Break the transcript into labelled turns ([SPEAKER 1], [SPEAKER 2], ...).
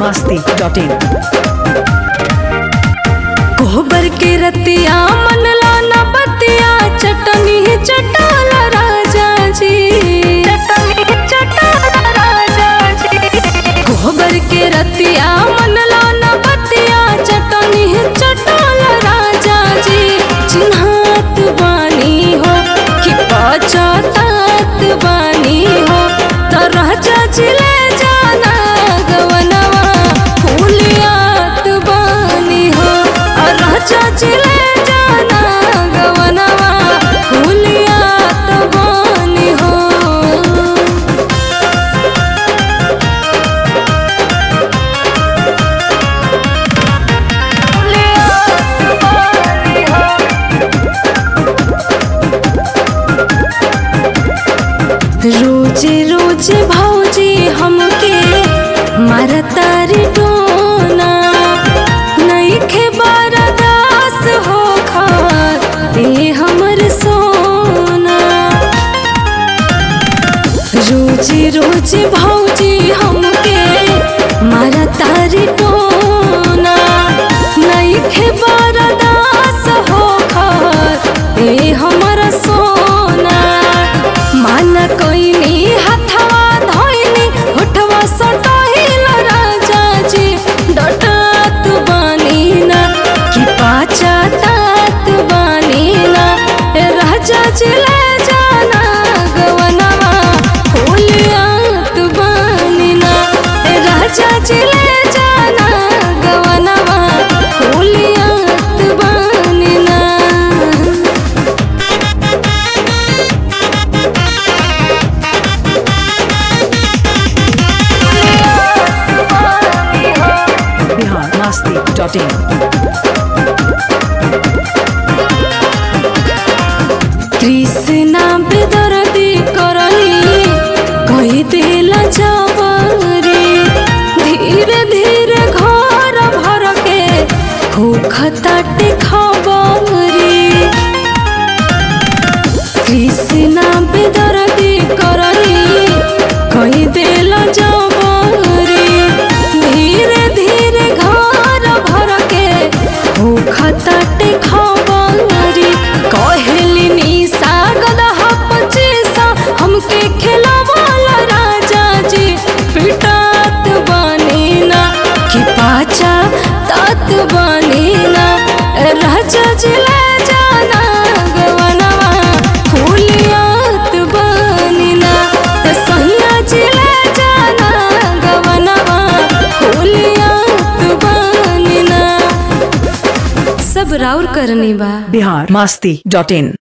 [SPEAKER 1] masti.in
[SPEAKER 2] कोहबर के रतिया मन लाना बतिया चटनी चटाल राजा जी चटनी चटाल राजा जी कोहबर के रतिया मन लाना बतिया चटनी चटाल राजा जी चिन्हात बानी हो कि पचातात बानी हो तो राजा जी ले जाना गवनवा फूलियात बानी हो और राजा जी ले जाना गवनवा फूलियात बानी हो रोज रोज भौजी हमके मारतारी टोना नईखे बरदास हो खार ए हमर सोना रोज रोज भौजी हमके मारतारी टोना नईखे बरदास हो खार ए हमर सोना मान कोइनी हथवा धोइनी होठवा सटाहिल राजा जी डटात बानी ना कि पाचा तात बानी ना ए राजा जी ले जाना गवनवा फूलियात बानी ना ए राजा जी ले जाना गवनवा फूलियात बानी ना
[SPEAKER 1] Bihar masti.in
[SPEAKER 2] कृष्णा बेदर्दी करनी कही दिला जबरी धीरे धीरे घर भर के होखताटे खबरी कृष्णा बेदर्दी करनी कही दिला जबरी धीरे धीरे घर भर के होखताटे खबरी कहली निशा गदह पचीसा हमके खिलवाला राजा जी पिटात बनी ना कि पाचा तात बनी ना राजा जी ले जाना गवनवा फूलियात बनी ना सहिया जी ले जाना गवनवा फूलियात बनी ना सब राउर करनी बा
[SPEAKER 1] Bihar masti.in